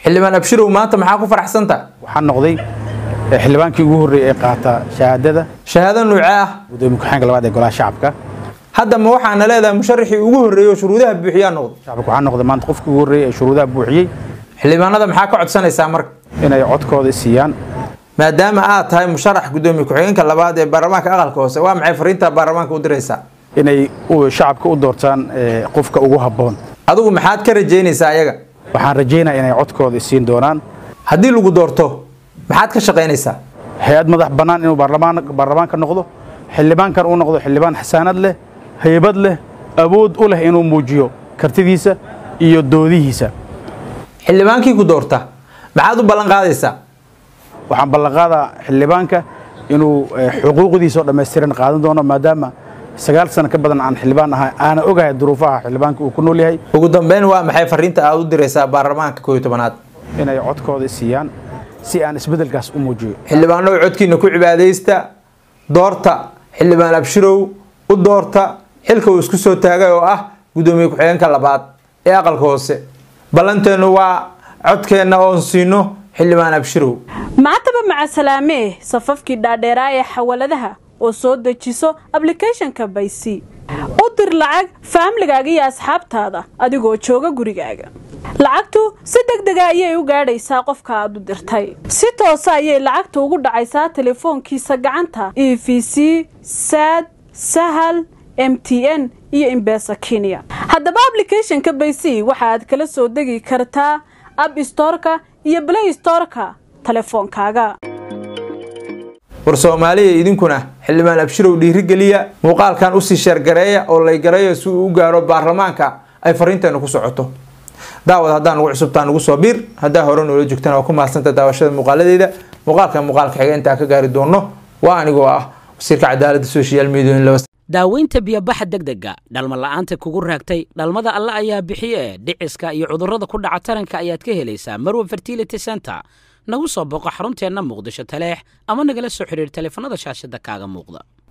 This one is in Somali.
xildhibaan abshirow maanta maxaa ku faraxsanta waxaan noqday xildhibaankii ugu horreeyay ee qaata shahaadada shahaado nuuce ah gudoomiye ku-xigeenka labaad ee golaha shacabka hadda ma waxaana leedahay musharaxii ugu horreeyey oo shuruudaha buuxiyaa noqday shacabka waxaan noqday maanta qofkii ugu horreeyay ee shuruudaha buuxiyey xildhibaanada maxaa ka codsanaysaa marka inay codkooda siiyaan maadaama aad tahay musharax gudoomiye ku-xigeenka labaad ee baarlamaanka aqalka hoose waa maxay fariinta baarlamaanka u diraysaa inay shacabka u doortaan qofka ugu habboon adigu maxaad ka rajaynaysaa ayaga waxaan rajaynaya inay codkooda siin doonaan haddii lagu doorto maxaad ka shaqaynaysaa hay-ad madax bannaan inuu baarlamaanka noqdo xildhibaankan uu noqdo xildhibaan xasaanad leh haybad leh awood u leh inuu muujiyo kartidiisa iyo doodihiisa xildhibaankii ku doorta maxaad u ballan qaadaysaa waxaan ballanqaadaa xildhibaanka inuu xuquuqdiisa oo dhammaystiran qaadan doono maadaama sagaal sano ka badan aan xildhibaan ahay aana ogahay duruufaha xildhibaanka uu ku nool yahay ugu dambeyn waa maxay fariinta aad u diraysaa baarlamaanka kooiyo tobanaad inay codkooda siiyaan si aan isbeddelkaas u muujiyo xildhibaanow codkiina ku cibaadaysta doorta xildhibaan abshirow u doorta xilka uu isku soo taagay oo ah gudoomiye ku-xigeenka labaad ee aqalka hoose ballanteennu waa codkeenna oon siino xildhibaan abshirow maantaba maca salaamee safafkii dhaadheeraa ee xawaladaha oo soo dejiso ablicathonka baysi u dir lacag faamligaaga iyo asxaabtaada adigoo jooga gurigaaga lacagtu si deg dega ayay u gaadhaysaa qofka aad u dirtay si toosa ayay lacagta ugu dhacaysaa telefoonkiisa gacanta e v c saad sahal m t n iyo imbesa kenya haddaba ablicathonka baysi waxa aad kala soo degi kartaa ab storka iyo blay storka telefoonkaaga war soomaaliya idinkuna xildhibaan abshirow dhiirigeliya muuqaalkan usii sheergareeya oo laygareeyo si uu u gaaro baarlamaanka ay fariinteenu ku socoto daawad haddaan ugu cusubtaa nugu soo biir haddaa hore noola joogtana waa ku mahadsanta daawashada muuqaaladeeda muuqaalka muuqaalka xiga intaa ka gaari doono waa anigoo ah wasiirka cadaaladda social media daaweynta biyobaxa degdega dhalma la'aanta kugu raagtay dhalmada alle ayaa bixiye dhiciska iyo cudurrada ku dhaca taranka ayaad ka helaysaa marwa fertility center nagu soo booqo xarunteenna muqdisho taleex ama nagala soo xidhiir taleefanada shaashada kaaga muuqda